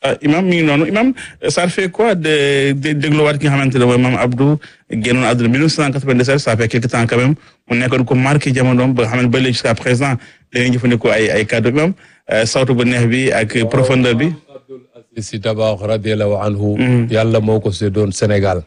imam mi ngi noonu imam ça fait quoi de de dégluwaat ki nga xamante ne mooy maam Abdou génnoon àdduna 1997 ça fait quelque temps quand même mu nekkoon ko marqué jamonoom ba nga xam ne ba léegi jusqu'à présent dañuy jëfandikoo ay ay kàddu imam sawtu bu neex bi ak profondeur bi. si tabax radiallahu anhu yàlla moo ko séddoon Sénégal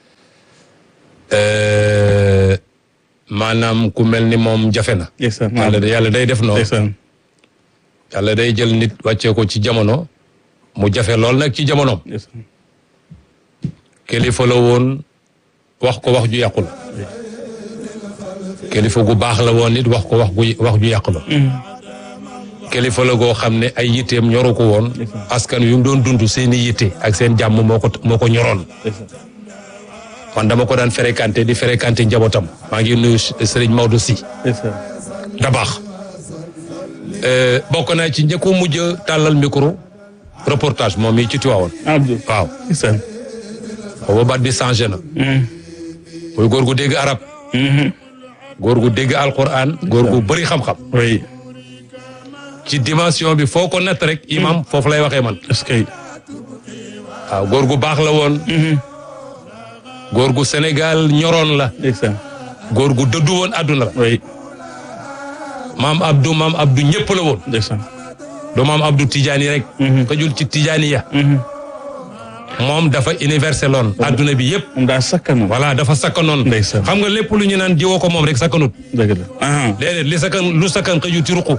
maanaam ku mel ni moom jafe na yàlla yàlla day def noonu yàlla day jël nit wàccee ko ci jamono mu jafe lool nag ci jamonoom kilifa la woon wax ko wax ju yàqu la kilifa gu baax la woon nit wax ko wax gu wax ju yàqu la kilifa la goo xam ne ay yitteem ñoru ko woon askan yu mu doon dund seeni yitte ak seen jàmm moo ko moo ko ñoroon man dama ko daan fréquenté di fréquenté njabootam maa ngi nuyu Serigne Maodo Sy da baax bokk naa ci njëkko mujj tàllal micro reportage moom mii ci Tiwaawoon waaw booba baat bi changé na muy góor gu dégg arab góor gu dégg alquran góor gu bëri xam-xam ci dimension bi foo ko natt rek imam foofu lay waxee man est-ce que waaw góor gu baax la woon góor gu Sénégal ñoroon la góor gu dëddu woon àdduna la maam Abdou maam Abdou ñëpp la woon du maam Abdou Tidiane rek xëjul ci Tidiane ya moom dafa universel loon àdduna bi yëpp daa sakkanoon voilà dafa sakkanoon ndeysaan xam nga lépp lu ñu naan jiwoo ko moom rek sakkanut dëgg la déedéet li sakkan lu sakkan xëju ci ruqu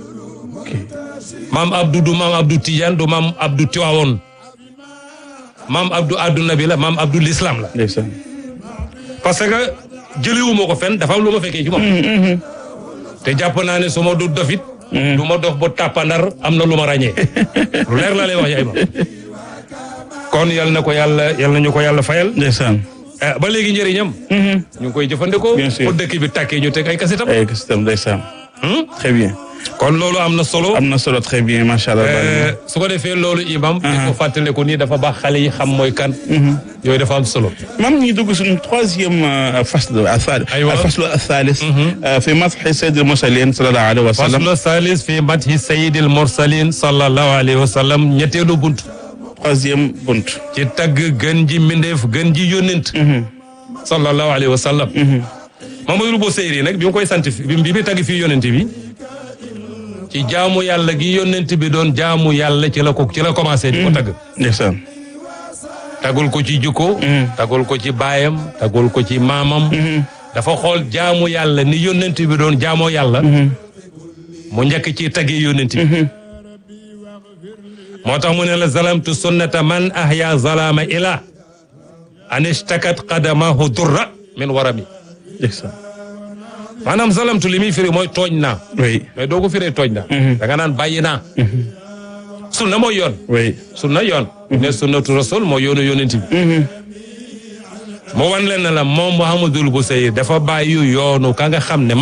maam Abdou du maam Abdou Tidiane du maam Abdou Tiwaawoon maam Abdou àdduna bi la maam Abdou l'islam la ndeysaan parce que jëliwuma ko fenn dafa am lu ma fekkee ci moom te jàpp naa ne su ma du dofit du ma dox ba tàppandar am na lu ma ràññee lu leer la lay wax yaay ma kon yal na ko yàlla yal na ñu ko yàlla fayal ndeysaan ba léegi njëriñam ñu ngi koy jëfandikoo Bien sûr. pour dëkk bi tàkkee ñu teg ay kasitam ay kasitam ndeysaan très bien kon loolu am na solo am na solo très bien macha allah Euh, su ko defee loolu imam di ko fàttaliku nii dafa baax xale yi xam mooy kan yooyu dafa am solo mam ñi dugg suñu troisième euh, fasl athal أيوة. الفصل الثالث آه، في مدح سيد المرسلين صلى الله عليه وسلم faslu salis fi madhi sayidil mursalin sallallahu alayhi wa sallam ñetteelu bunt troisième bunt ci tagg gën ji mbindeef gën ji yónnent sallallahu alayhi wa sallam Mamadou Bo Seyri nag bi mu koy sant fi bi bi muy tagg fii yónnent bi ci jaamu yàlla gi yónnent bi doon jaamu yàlla ci la ko ci la commencé di ko tagg ndeysaan tagul ko ci jukko tagul ko ci baayam tagul ko ci maamam dafa xool jaamu yàlla ni yónnent bi doon jaamoo yàlla mu njëkk ci taggee yónnent bi moo tax mu ne la zalamtu sunnata man ahya zalama ila an ishtakat qadamahu durra min warami ndeysaan maanaam zalamtu li muy firi mooy tooñ naa oui mais doo ko firee tooñ naa da nga naan bàyyi naa sunna mooy yoon oui sunna yoon ne sunnatu rasul mooy yoonu yónnent bi mu wan leen ne la moom Muhammadul Busayri dafa bàyyi yoonu ka nga xam ne